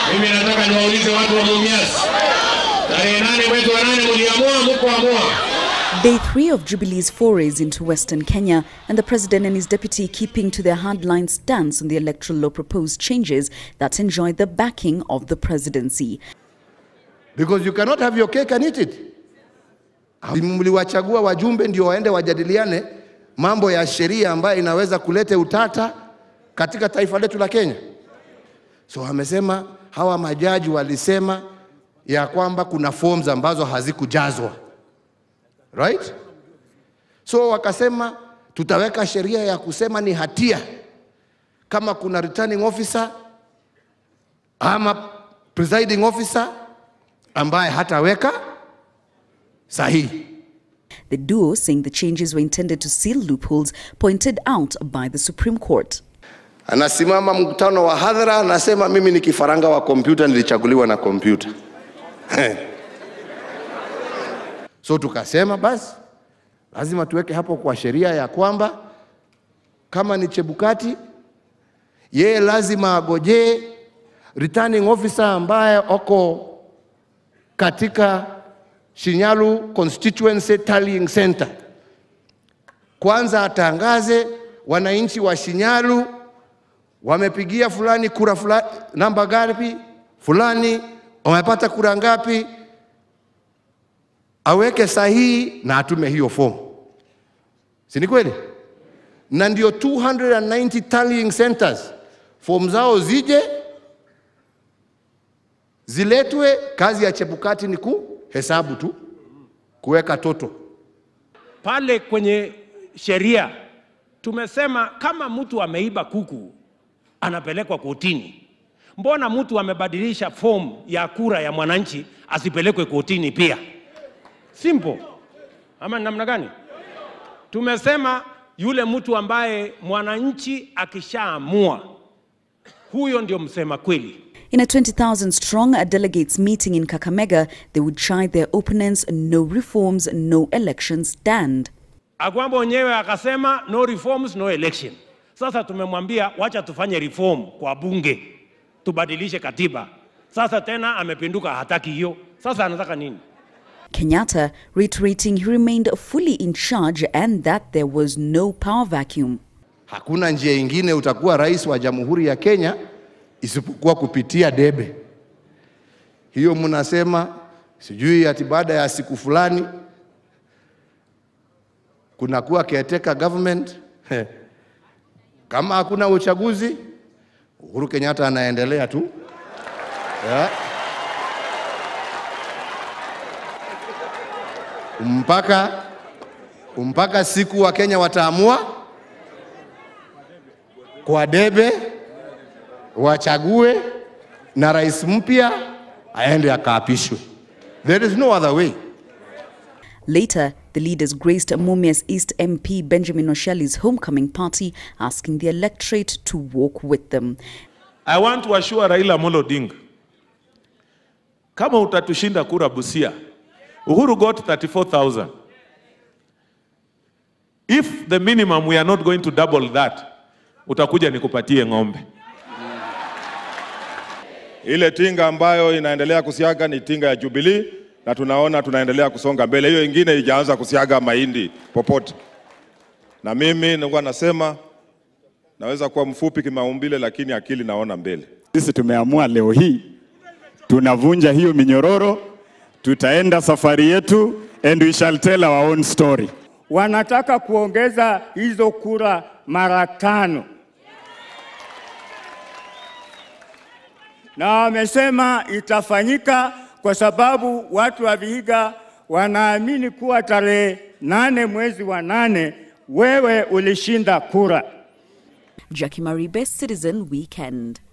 Mimi nataka niwaulize watu wa Mumias, tarehe nane mwezi wa nane mliamua, mko amua Day three of Jubilee's forays into Western Kenya, and the president and his deputy keeping to their hardline stance on the electoral law proposed changes that enjoy the backing of the presidency. because you cannot have your cake and eat it. Mliwachagua wajumbe ndio waende wajadiliane mambo ya sheria ambayo inaweza kuleta utata katika taifa letu la Kenya. So amesema hawa majaji walisema ya kwamba kuna forms ambazo hazikujazwa right? So wakasema tutaweka sheria ya kusema ni hatia kama kuna returning officer ama presiding officer ambaye hataweka sahihi. The duo, saying the changes were intended to seal loopholes pointed out by the Supreme Court. Anasimama mkutano wa hadhara, anasema mimi ni kifaranga wa kompyuta, nilichaguliwa na kompyuta. so tukasema basi lazima tuweke hapo kwa sheria ya kwamba kama ni Chebukati, yeye lazima agojee returning officer ambaye oko katika Shinyalu Constituency Tallying Center. Kwanza atangaze wananchi wa Shinyalu wamepigia fulani kura fulani, namba ngapi, fulani wamepata kura ngapi, aweke sahihi na atume hiyo fomu, si ni kweli? Na ndio 290 tallying centers, fomu zao zije ziletwe. Kazi ya Chebukati ni kuhesabu tu, kuweka toto. pale kwenye sheria tumesema kama mtu ameiba kuku anapelekwa kotini. Mbona mtu amebadilisha fomu ya kura ya mwananchi asipelekwe kotini pia? Simple. Ama ni namna gani? Tumesema yule mtu ambaye mwananchi akishaamua, huyo ndio msema kweli. In a 20,000 strong delegates meeting in Kakamega, they would chide their opponents no reforms, no elections stand. Agwambo wenyewe akasema no reforms no election. Sasa tumemwambia wacha tufanye reform kwa bunge, tubadilishe katiba. Sasa tena amepinduka, hataki hiyo. Sasa anataka nini? Kenyatta reiterating he remained fully in charge and that there was no power vacuum. Hakuna njia ingine utakuwa rais wa Jamhuri ya Kenya isipokuwa kupitia debe. Hiyo mnasema sijui ati baada ya siku fulani kunakuwa caretaker government. Heh. Kama hakuna uchaguzi, Uhuru Kenyatta anaendelea tu yeah. mpaka mpaka siku wa Kenya wataamua kwa debe wachague na rais mpya aende akaapishwe. There is no other way. Later, the leaders graced Mumias East MP Benjamin Oshali's homecoming party, asking the electorate to walk with them. I want to assure Raila Amolo Odinga, kama utatushinda kura Busia, Uhuru got 34,000. If the minimum we are not going to double that, utakuja nikupatie ng'ombe. Ile tinga ambayo inaendelea kusiaga ni tinga ya Jubilee na tunaona tunaendelea kusonga mbele. Hiyo ingine ijaanza kusiaga mahindi popote. Na mimi nilikuwa nasema naweza kuwa mfupi kimaumbile, lakini akili naona mbele. Sisi tumeamua leo hii tunavunja hiyo minyororo, tutaenda safari yetu and we shall tell our own story. wanataka kuongeza hizo kura mara tano, na wamesema itafanyika kwa sababu watu wa Vihiga wanaamini kuwa tarehe nane mwezi wa nane wewe ulishinda kura. Jackie Maribe, Citizen Weekend.